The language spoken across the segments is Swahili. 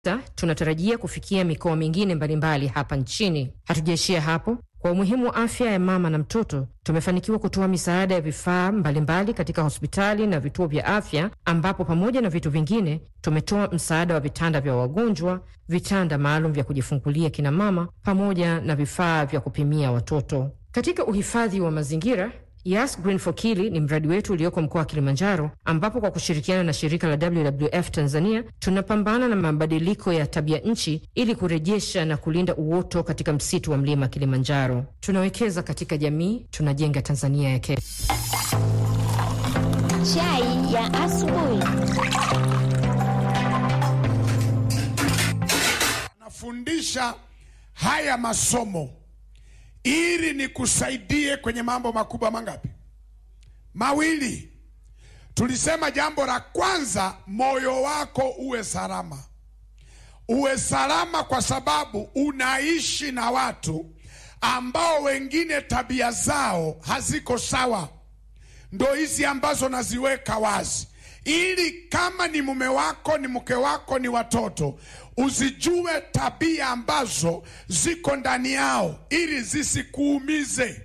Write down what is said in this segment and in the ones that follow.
tunatarajia kufikia mikoa mingine mbalimbali hapa nchini. Hatujaishia hapo. Kwa umuhimu wa afya ya mama na mtoto, tumefanikiwa kutoa misaada ya vifaa mbalimbali katika hospitali na vituo vya afya, ambapo pamoja na vitu vingine tumetoa msaada wa vitanda vya wagonjwa, vitanda maalum vya kujifungulia kina mama, pamoja na vifaa vya kupimia watoto. Katika uhifadhi wa mazingira Yas Green for Kili ni mradi wetu ulioko mkoa wa Kilimanjaro, ambapo kwa kushirikiana na shirika la WWF Tanzania tunapambana na mabadiliko ya tabia nchi ili kurejesha na kulinda uoto katika msitu wa mlima Kilimanjaro. Tunawekeza katika jamii, tunajenga Tanzania ya kesho. Chai ya asubuhi. Nafundisha haya masomo ili nikusaidie kwenye mambo makubwa mangapi? Mawili. Tulisema jambo la kwanza, moyo wako uwe salama. Uwe salama kwa sababu unaishi na watu ambao wengine tabia zao haziko sawa. Ndo hizi ambazo naziweka wazi, ili kama ni mume wako, ni mke wako, ni watoto, uzijue tabia ambazo ziko ndani yao, ili zisikuumize.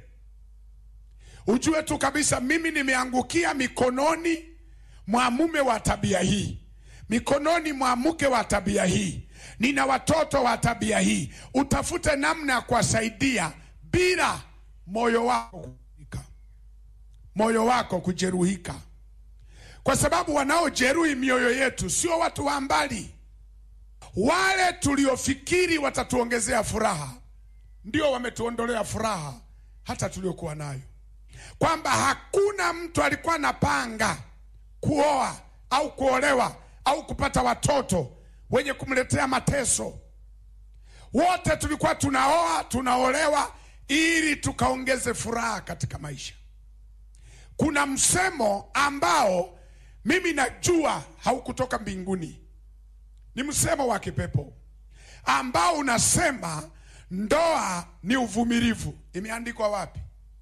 Ujue tu kabisa, mimi nimeangukia mikononi mwa mume wa tabia hii, mikononi mwa mke wa tabia hii, nina watoto wa tabia hii. Utafute namna ya kuwasaidia bila moyo wako kujeruhika, moyo wako kujeruhika, kwa sababu wanaojeruhi mioyo yetu sio watu wa mbali. Wale tuliofikiri watatuongezea furaha ndio wametuondolea furaha hata tuliokuwa nayo, kwamba hakuna mtu alikuwa anapanga kuoa au kuolewa au kupata watoto wenye kumletea mateso. Wote tulikuwa tunaoa tunaolewa ili tukaongeze furaha katika maisha. Kuna msemo ambao mimi najua haukutoka mbinguni, ni msemo wa kipepo ambao unasema ndoa ni uvumilivu. Imeandikwa wapi?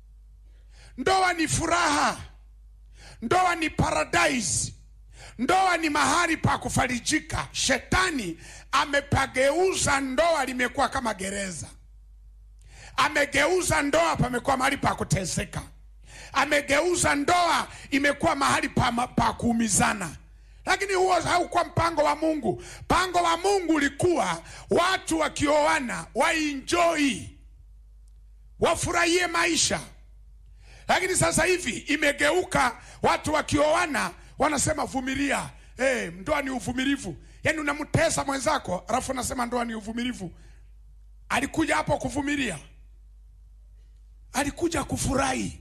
Ndoa ni furaha, ndoa ni paradise, ndoa ni mahali pa kufarijika. Shetani amepageuza ndoa, limekuwa kama gereza. Amegeuza ndoa, pamekuwa mahali pa kuteseka. Amegeuza ndoa, imekuwa mahali pa, pa kuumizana lakini huo haukuwa mpango wa Mungu. Mpango wa Mungu ulikuwa watu wakioana wainjoi, wafurahie maisha. Lakini sasa hivi imegeuka, watu wakioana wanasema vumilia. Hey, ndoa ni uvumilivu. Yaani unamtesa mwenzako alafu unasema ndoa ni uvumilivu. Alikuja hapo kuvumilia? Alikuja kufurahi,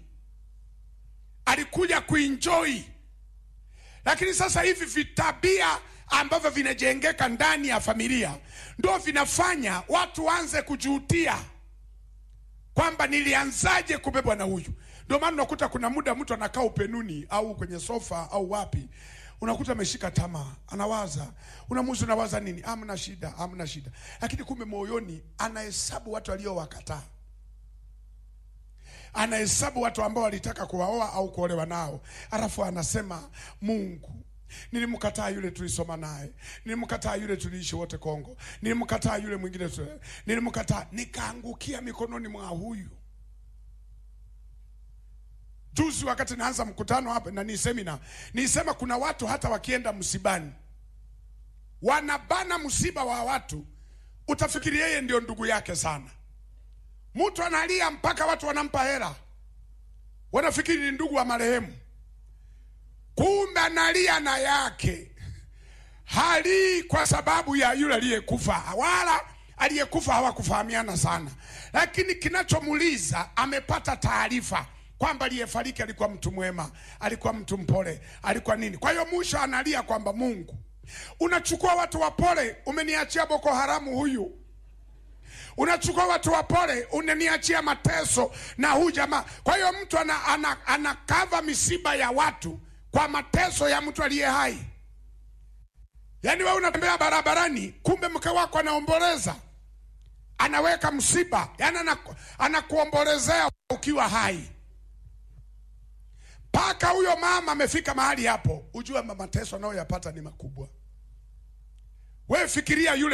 alikuja kuinjoi lakini sasa hivi vitabia ambavyo vinajengeka ndani ya familia ndio vinafanya watu waanze kujutia kwamba nilianzaje kubebwa na huyu. Ndio maana unakuta kuna muda mtu anakaa upenuni au kwenye sofa au wapi, unakuta ameshika tamaa, anawaza, unamuzi, unawaza nini? Hamna shida, hamna shida, lakini kumbe moyoni anahesabu watu aliowakataa anahesabu watu ambao walitaka kuwaoa au kuolewa nao, alafu anasema Mungu, nilimkataa yule tulisoma naye, nilimkataa yule tuliishi wote Kongo, nilimkataa yule mwingine, nilimkataa nikaangukia mikononi mwa huyu. Juzi wakati naanza mkutano hapa na ni semina, nisema kuna watu hata wakienda msibani wanabana msiba wa watu, utafikiri yeye ndio ndugu yake sana Mtu analia mpaka watu wanampa hela, wanafikiri ni ndugu wa marehemu, kumbe analia na yake. Halii kwa sababu ya yule aliyekufa, wala aliyekufa hawakufahamiana sana, lakini kinachomuliza amepata taarifa kwamba aliyefariki alikuwa mtu mwema, alikuwa mtu mpole, alikuwa nini. Kwa hiyo mwisho analia kwamba Mungu, unachukua watu wapole, umeniachia Boko Haramu huyu unachukua watu wapole unaniachia mateso na huu jamaa. Kwa hiyo mtu ana, ana, anakava misiba ya watu kwa mateso ya mtu aliye hai. Yaani wewe unatembea barabarani, kumbe mke wako anaomboleza, anaweka msiba, yaani anakuombolezea ukiwa hai. Mpaka huyo mama amefika mahali hapo, ujue mateso anayoyapata ni makubwa. wewe fikiria yule